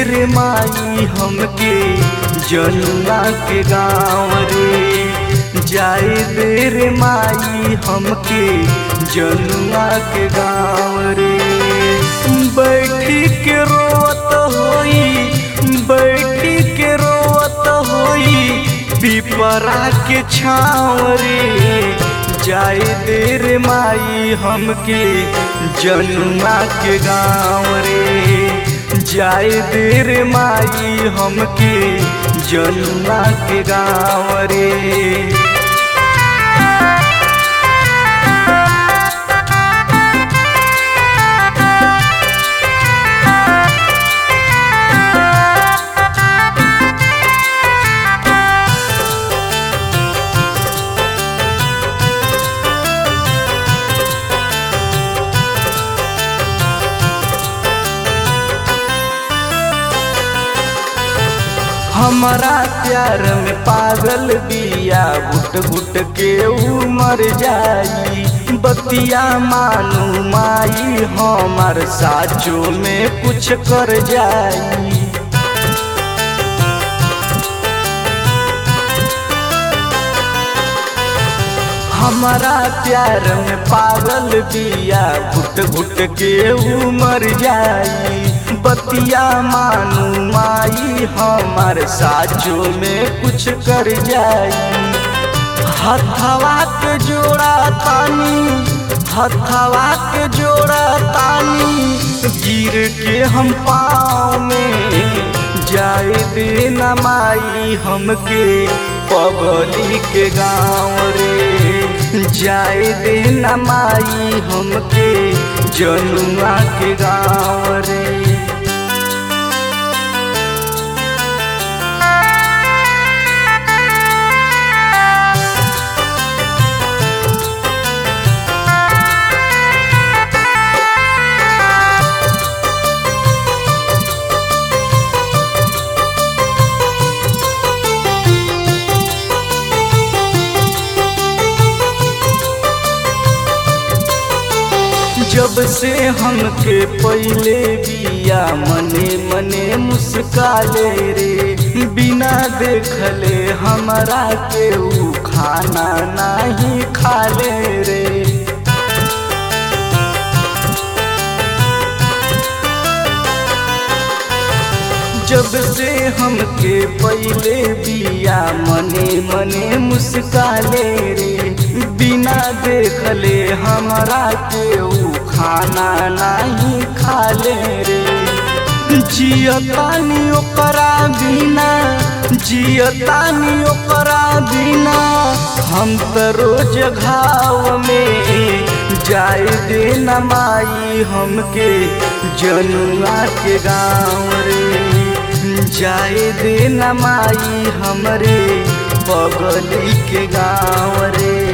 रे माई हमके जनुआ के गाँव रे जाए दे रे माई हमके जनुआ के गाँव रे बैठी के रोत होई बैठी के रोत होई पिपरा के छाँव रे जाए दे रे माई हमके जनुआ के गाँव रे जाए दे रे माई हमके जनुआ के गाँव रे हमारा प्यार में पागल बिया घुट घुट के उमर जाई बतिया मानू माई हमार साचो में कुछ कर जाई हमारा प्यार में पागल बिया घुट घुट के उमर जाई बतिया मानू माई हमार साचो में कुछ कर जाई हथवा के जोड़ा तानी हथवा के जोड़ा तानी गिर के हम पाँव में जाए दे न माई हमके पगली के गाँव रे जाए दे न माई हमके जनुआ के गाँव रे जब से हमके पहले बिया मने मने मुस्काले रे बिना देखले हमरा के ऊ खाना नहीं खाले रे जब से हमके पहले बिया मने मने मुस्काले रे बिना देखले हमरा के ऊ खाना नहीं खाले रे जियतानी ओकरा बिना जियतानी ओकरा बिना हम त रोज घाव में जाए दे न माई हमके जनुआ के गाँव रे जाए दे न माई हमरे बगली के गाँव रे